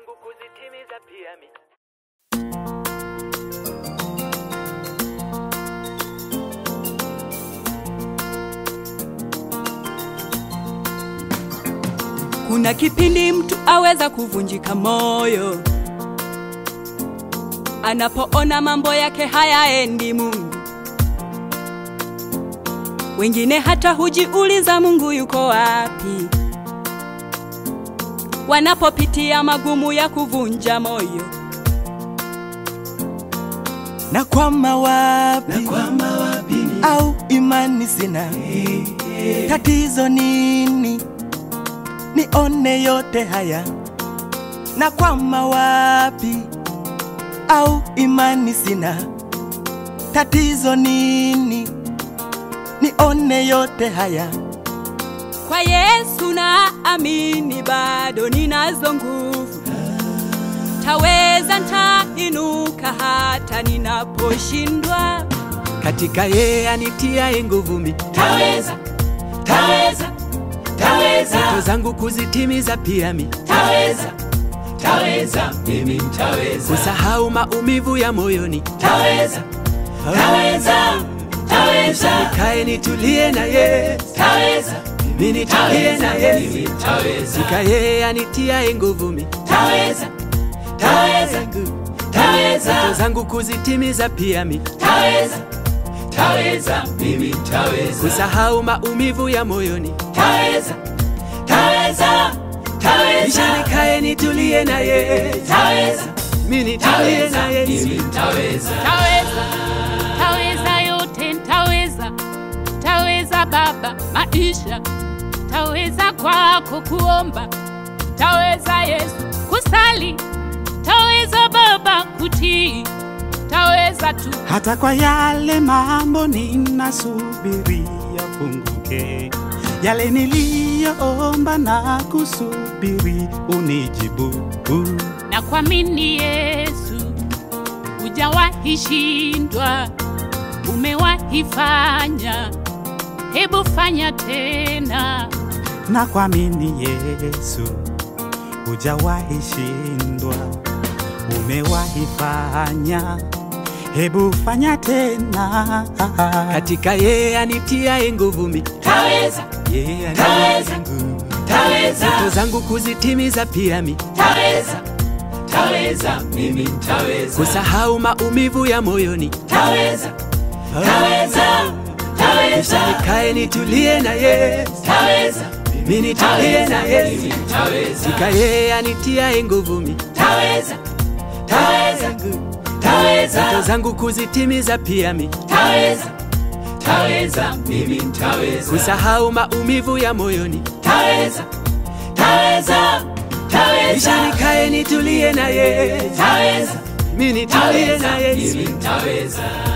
zangu kuzitimiza pia mi Kuna kipindi mtu aweza kuvunjika moyo anapoona mambo yake hayaendi Mungu. Wengine hata hujiuliza Mungu yuko wapi, wanapopitia magumu ya kuvunja moyo. na kwama wapi, au imani sina, tatizo nini? Nione yote haya, na kwama wapi, au imani sina, tatizo nini? Nione yote haya, Kwa Yesu na amini, bado ninazo nguvu, taweza, ntainuka hata ninaposhindwa. katika yeye anitiaye nguvu mi taweza taweza taweza ndoto zangu kuzitimiza pia mi taweza taweza mimi nitaweza kusahau maumivu ya moyoni taweza taweza taweza nikae nitulie na ye taweza mi nitulie na ye mimi nitaweza katika yeye anitiaye nguvu mi taweza taweza ndoto taweza zangu kuzitimiza pia mi taweza taweza mimi nitaweza kusahau maumivu ya moyoni taweza taweza taweza kisha nikae nitulie na ye taweza mi nitulie taweza na ye mimi nitaweza Taweza, taweza yote, taweza, taweza Baba maisha, taweza kwako kuomba, taweza Yesu kusali, taweza Baba kutii, taweza tu hata kwa yale mambo ninasubiria funguke, yale niliyoomba na kusubiri unijibu. na kuamini Yesu, hujawahi shindwa, umewahi fanya, hebu fanya tena. Na kuamini Yesu, hujawahi shindwa, umewahi fanya, hebu fanya tena. katika yeye anitiaye nguvu mi taweza yeye Taweza. anitiaye nguvu taweza ndoto zangu kuzitimiza pia mi taweza taweza mimi nitaweza kusahau maumivu ya moyoni taweza taweza taweza kisha nikae nitulie na ye taweza mi nitulie na mimi ye nitaweza katika yeye anitiaye nguvu mi taweza taweza taweza ndoto zangu kuzitimiza pia mi taweza taweza mimi nitaweza kusahau maumivu ya moyoni taweza taweza kisha taweza nikae nitulie na ye taweza mi nitulie na taweza ye mimi nitaweza